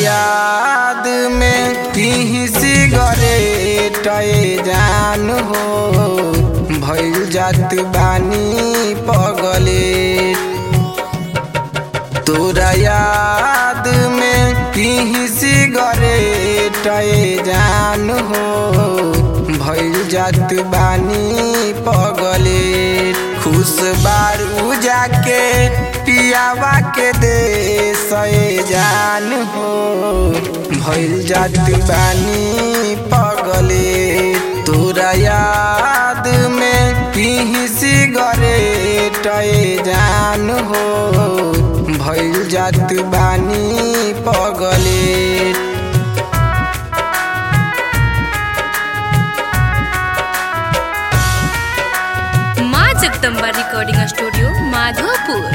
याद में पी सिगरेट जान हो भइल जात बानी पगले तोरा याद में पी सिगरेट जान हो भइल जात बानी पगले खुश बारू जाके पियावा के दे सए जान हो भइल जात बानी पगले तोरा याद में पी सिगरेट जान हो भइल जात बानी पगले माँ जगदम्बा रिकॉर्डिंग स्टूडियो माधोपुर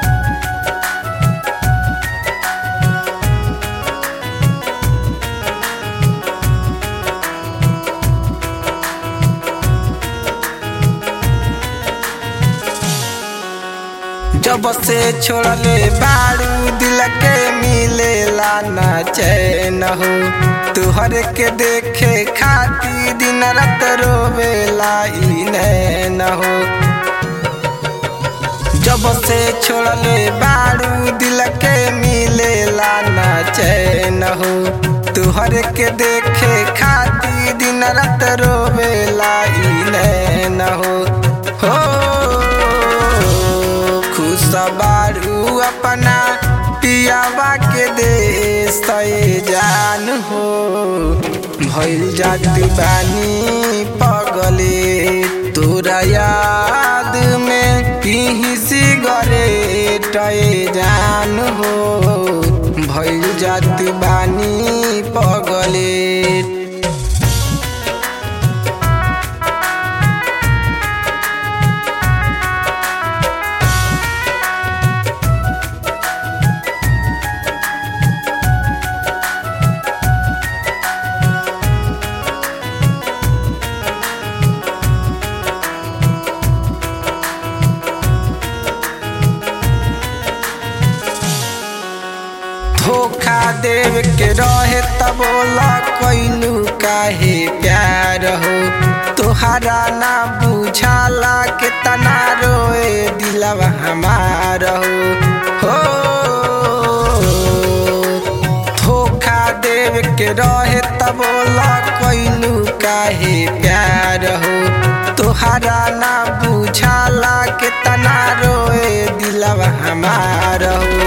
जब से छोड़ले बारू दिल के मिलेला ना चैन हो तुहर के देखे खाती दिन रात रोवेला ई नैन हो जब से छोड़ले बारू दिल के मिलेला ना चैन हो तुहर के देखे खाती दिन रात रोवेला ई नैन हो हो खुश बारू अपना पियावा के दे सए जान हो भइल जात बानी पगले तोरा याद में पी सिगरेट जान हो भइल जात बानी पगले धोखा देव के रहे तब बोला कैलू काहे प्यार हो तोहरा ना बुझाला के तना रोए दिलवा हमार हो हो धोखा देव के रहे तब बोला कैलू काहे प्यार हो तोहरा ना बुझाला के तना रोए दिलवा हमार हो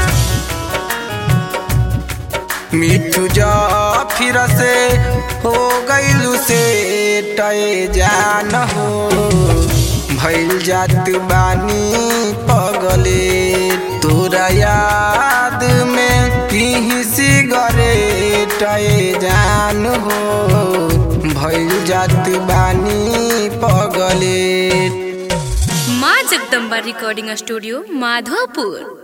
मिठू जा फिर से हो गईलू से टय जान हो भइल जात बानी पगले तोरा याद में पी सिगरेट जान हो भइल जात बानी पगले माँ जगदम्बा रिकॉर्डिंग स्टूडियो माधोपुर